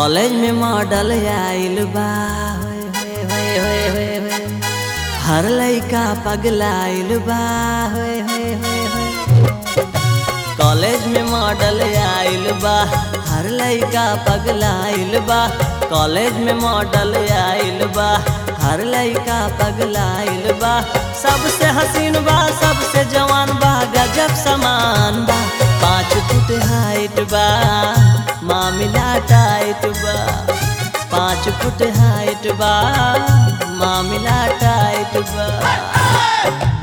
College में model आइल बा होए होए होए होए होए होए। हर लइका पगलाइल बा होए होए होए होए। कॉलेज में मॉडल आइल बा हर लइका पगलाइल बा कॉलेज में मॉडल आइल बा हर लइका पगलाइल बा सबसे हसीन बा सबसे जवान बा गजब समान बा पाँच फुट हाइट बा मामिला टाइट बा पाँच फुट हाइट बा मामिला टाइट बा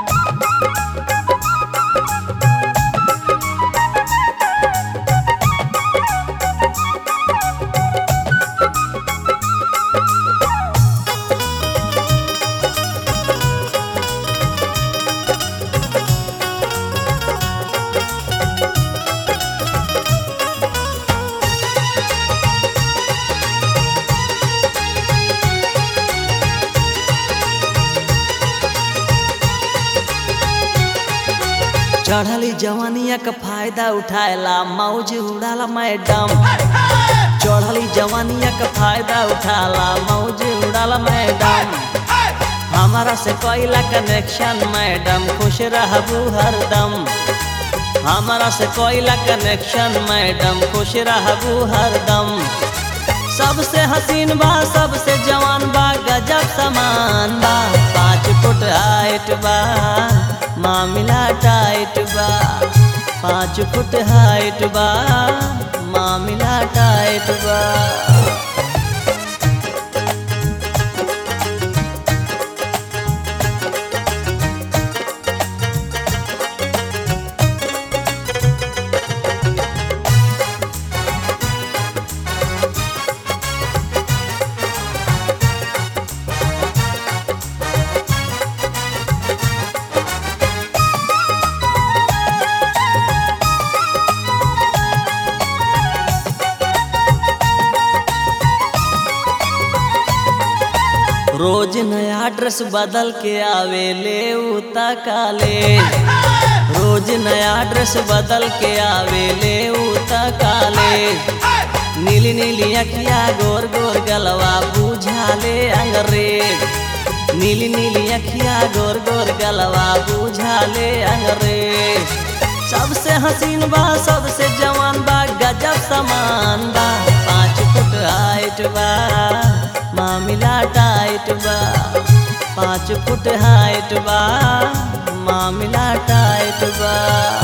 चढ़ली जवानिया का फायदा उठाएला मौज उड़ाला मैडम चढ़ली जवानिया का फायदा उठाला मौज उड़ाला मैडम हमारा से कोयला कनेक्शन मैडम खुश रहबू हरदम हमारा से कोयला कनेक्शन मैडम खुश रहबू हरदम सबसे हसीन बा सबसे जवान बा गजब समान बा पाँच फुट हाइट बा मामिला टाइट बा पाँच फुट हाइट बा मामिला टाइट बा रोज नया ड्रेस बदल के आवे ले उता कॉलेज रोज नया ड्रेस बदल के आवे ले उता कॉलेज नीली नीली अखिया गोर गोर गलवा बुझा ले अंग्रेज नीली नीली अखिया गोर गोर गलवा बुझा ले अंग्रेज सबसे हसीन बा सबसे जवान बा गजब समान बा पाँच फुट हाइट बा मामिला टाइट बा पाँच फुट हाइट बा मामिला टाइट बा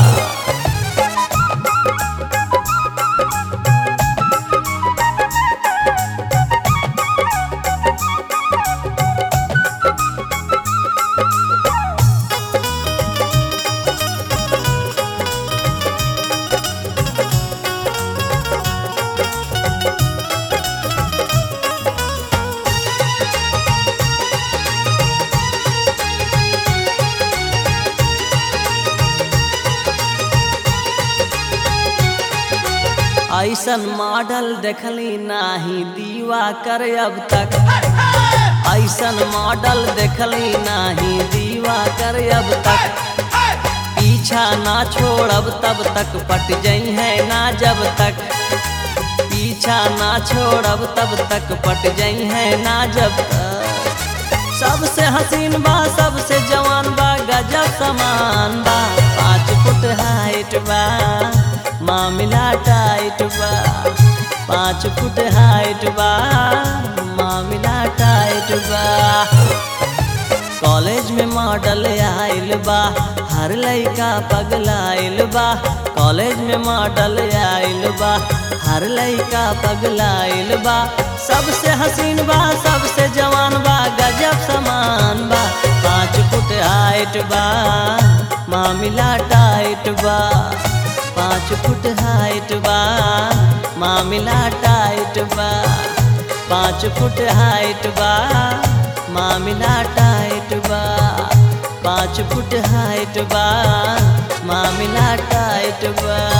ऐसन मॉडल देखली नाही दीवा कर अब तक ऐसन मॉडल देखली नाही दीवा कर अब तक पीछा ना छोड़ब तब तक पट जई है ना जब तक पीछा ना छोड़ब तब तक पट जई है ना जब तक सबसे हसीन बा सबसे जवान बा गजब समान बा पाँच फुट हाइट बा मामिला टाइट बा पाँच फुट हाइट बा मामिला टाइट बा कॉलेज में मॉडल आइल बा हर लइका पगलाइल बा कॉलेज में मॉडल आइल बा हर लइका पगलाइल बा सबसे हसीन बा सबसे जवान बा गजब समान बा पाँच फुट हाइट बा मामिला टाइट बा पाँच फुट हाइट बा मामिला टाइट बा पाँच फुट हाइट बा मामिला टाइट बा पाँच फुट हाइट बा मामिला टाइट बा